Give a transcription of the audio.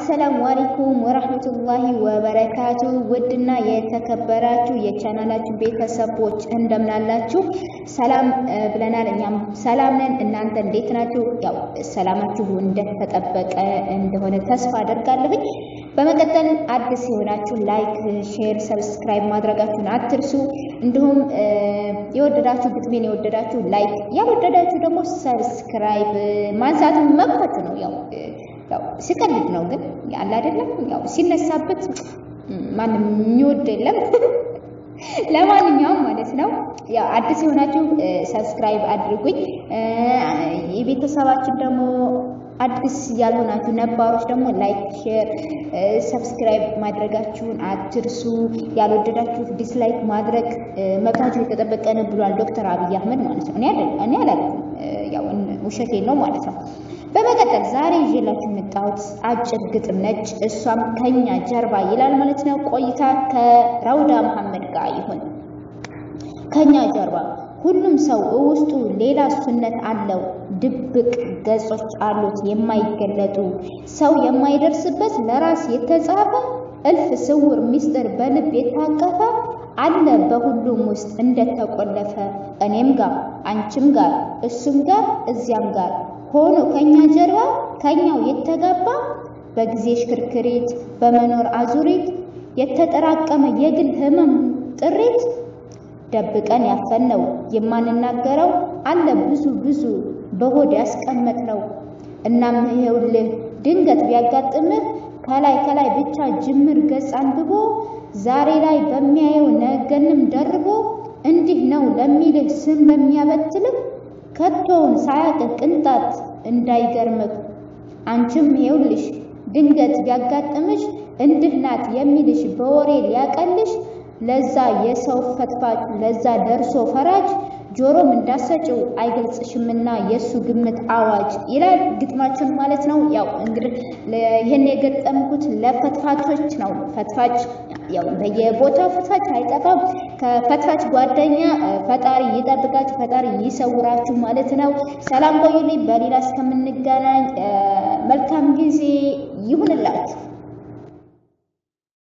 አሰላሙ አለይኩም ወራህመቱላሂ ወበረካቱ። ውድና የተከበራችሁ የቻናላችን ቤተሰቦች እንደምናላችሁ ሰላም ብለናል። እኛም ሰላም ነን። እናንተ እንዴት ናችሁ? ያው ሰላማችሁ እንደተጠበቀ እንደሆነ ተስፋ አደርጋለሁኝ። በመቀጠል አዲስ የሆናችሁ ላይክ፣ ሼር፣ ሰብስክራይብ ማድረጋችሁን አትርሱ። እንዲሁም የወደዳችሁ ግጥሜን የወደዳችሁ ላይክ፣ ያልወደዳችሁ ደግሞ ሰብስክራይብ ማንሳትን መብታችሁ ነው። ያው ያው ሲቀልድ ነው ግን ያለ አይደለም። ያው ሲነሳበት ማንም የሚወድ የለም። ለማንኛውም ማለት ነው ያው አዲስ የሆናችሁ ሰብስክራይብ አድርጉኝ። የቤተሰባችን ደግሞ አዲስ ያልሆናችሁ ነባሮች ደግሞ ላይክ፣ ሼር፣ ሰብስክራይብ ማድረጋችሁን አትርሱ። ያልወደዳችሁት ዲስላይክ ማድረግ መብታችሁ የተጠበቀ ነው ብሏል ዶክተር አብይ አህመድ ማለት ነው። እኔ አይደል እኔ አላልኩም፣ ያው ውሸቴን ነው ማለት ነው። በመቀጠል ዛሬ ይዤላችሁ የመጣሁት አጭር ግጥም ነች። እሷም ከኛ ጀርባ ይላል ማለት ነው። ቆይታ ከራውዳ መሐመድ ጋር ይሁን። ከኛ ጀርባ ሁሉም ሰው ውስጡ ሌላ ሱነት አለው። ድብቅ ገጾች አሉት የማይገለጡ ሰው የማይደርስበት ለራስ የተጻፈ እልፍ ስውር ምስጢር በልብ የታቀፈ አለ በሁሉም ውስጥ እንደተቆለፈ እኔም ጋር አንቺም ጋር እሱም ጋር እዚያም ጋር ሆኖ ከኛ ጀርባ ከኛው የተጋባ በጊዜ ሽክርክሪት በመኖር አዙሪት የተጠራቀመ የግል ህመም ጥሪት ደብቀን ያፈነው የማንናገረው አለ ብዙ ብዙ በሆድ ያስቀመጥ ነው። እናም ይሄውልህ ድንገት ቢያጋጥምህ ከላይ ከላይ ብቻ ጅምር ገጽ አንብቦ ዛሬ ላይ በሚያየው ነገንም ደርቦ እንዲህ ነው ለሚልህ ስም ለሚያበትልህ ከቶውን ሳያቅህ ቅንጣት እንዳይገርምህ አንቺም ይኸውልሽ ድንገት ቢያጋጥምሽ እንድህ ናት የሚልሽ በወሬ ሊያቀልሽ ለዛ የሰው ፈትፋጭ ለዛ ደርሶ ፈራጅ ጆሮም እንዳሰጭው አይገልጽሽምና የእሱ ግምት አዋጅ ይላል ግጥማችን ማለት ነው። ያው እንግዲህ ይህን የገጠምኩት ለፈትፋቾች ነው። ፈትፋጭ ያው በየቦታው ፈትፋጭ አይጠፋም። ከፈትፋጭ ጓደኛ ፈጣሪ ይጠብቃችሁ፣ ፈጣሪ ይሰውራችሁ ማለት ነው። ሰላም ቆዩልኝ። በሌላ እስከምንገናኝ መልካም ጊዜ ይሁንላችሁ።